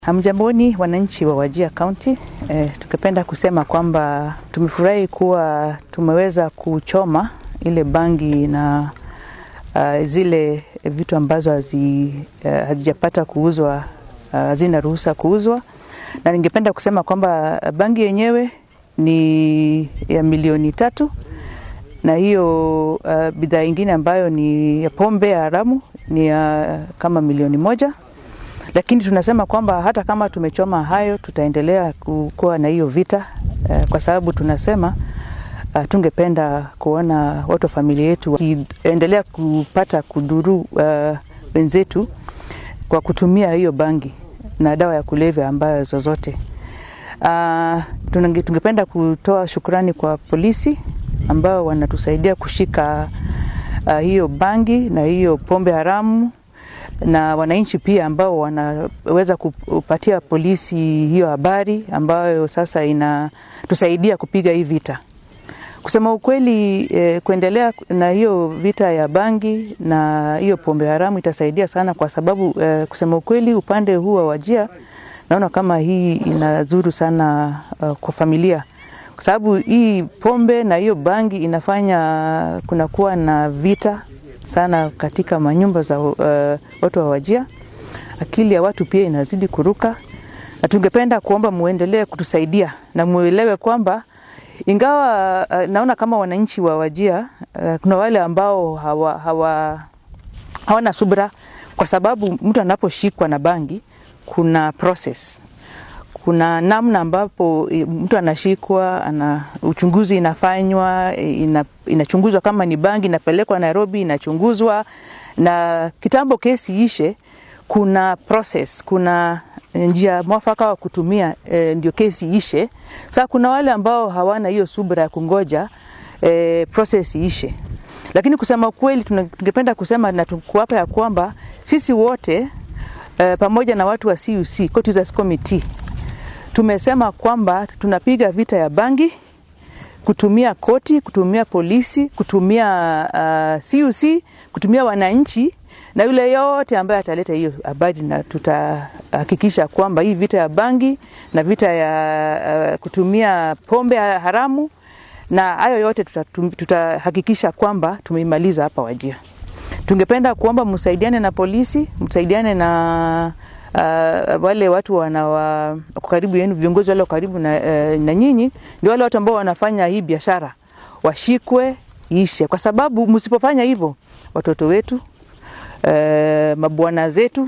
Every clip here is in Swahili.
Hamjamboni wananchi wa Wajir County. E, tungependa kusema kwamba tumefurahi kuwa tumeweza kuchoma ile bangi na uh, zile vitu ambazo hazi, uh, hazijapata kuuzwa uh, hazina ruhusa kuuzwa, na ningependa kusema kwamba bangi yenyewe ni ya milioni tatu na hiyo uh, bidhaa ingine ambayo ni ya pombe ya haramu ni ya kama milioni moja lakini tunasema kwamba hata kama tumechoma hayo tutaendelea kuwa na hiyo vita uh, kwa sababu tunasema uh, tungependa kuona watu wa familia yetu wakiendelea kupata kudhuru uh, wenzetu kwa kutumia hiyo bangi na dawa ya kulevya ambayo zozote. Uh, tungependa kutoa shukrani kwa polisi ambao wanatusaidia kushika uh, hiyo bangi na hiyo pombe haramu na wananchi pia ambao wanaweza kupatia polisi hiyo habari ambayo sasa inatusaidia kupiga hii vita. Kusema ukweli, eh, kuendelea na hiyo vita ya bangi na hiyo pombe haramu itasaidia sana, kwa sababu eh, kusema ukweli, upande huu wa Wajir naona kama hii inadhuru sana uh, kwa familia kwa sababu hii pombe na hiyo bangi inafanya kunakuwa na vita sana katika manyumba za uh, watu wa Wajir. Akili ya watu pia inazidi kuruka, na tungependa kuomba muendelee kutusaidia na muelewe kwamba ingawa uh, naona kama wananchi wa Wajir uh, kuna wale ambao hawa, hawa, hawana subra, kwa sababu mtu anaposhikwa na bangi kuna process kuna namna ambapo mtu anashikwa ana uchunguzi inafanywa ina, inachunguzwa kama ni bangi inapelekwa Nairobi inachunguzwa, na kitambo kesi ishe, kuna process, kuna njia mwafaka wa kutumia e, ndio kesi ishe. Sasa kuna wale ambao hawana hiyo subra ya kungoja e, process ishe, lakini kusema kweli tungependa kusema na kuapa ya kwamba sisi wote e, pamoja na watu wa CUC Court Users Committee tumesema kwamba tunapiga vita ya bangi, kutumia koti, kutumia polisi, kutumia uh, CUC, kutumia wananchi na yule yote ambaye ataleta hiyo habari, na tutahakikisha kwamba hii vita ya bangi na vita ya uh, kutumia pombe haramu na hayo yote tutahakikisha tuta kwamba tumeimaliza hapa Wajir. Tungependa kuomba msaidiane na polisi, msaidiane na uh, wale watu wana wa karibu yenu, viongozi wale karibu na, uh, na nyinyi, ndio wale watu ambao wanafanya hii biashara washikwe, ishe, kwa sababu msipofanya hivyo watoto wetu uh, mabwana zetu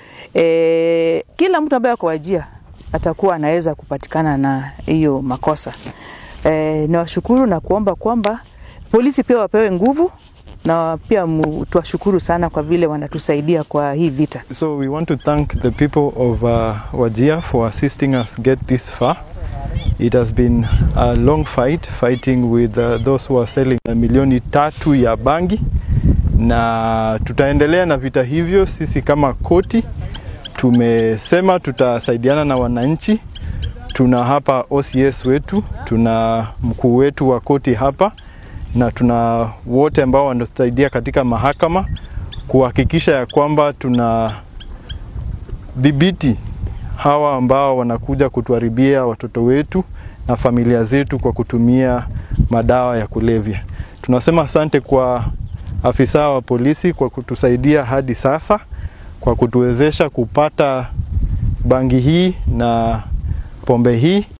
uh, kila mtu ambaye ako Wajir atakuwa anaweza kupatikana na hiyo makosa. Uh, nawashukuru na kuomba kwamba polisi pia wapewe nguvu na pia tuwashukuru sana kwa vile wanatusaidia kwa hii vita. So we want to thank the people of uh, Wajir for assisting us get this far. It has been a long fight fighting with uh, those who are selling a milioni tatu ya bangi, na tutaendelea na vita hivyo. Sisi kama koti tumesema tutasaidiana na wananchi. Tuna hapa OCS wetu, tuna mkuu wetu wa koti hapa na tuna wote ambao wanatusaidia katika mahakama kuhakikisha ya kwamba tuna dhibiti hawa ambao wanakuja kutuharibia watoto wetu na familia zetu kwa kutumia madawa ya kulevya. Tunasema asante kwa afisa wa polisi kwa kutusaidia hadi sasa, kwa kutuwezesha kupata bangi hii na pombe hii.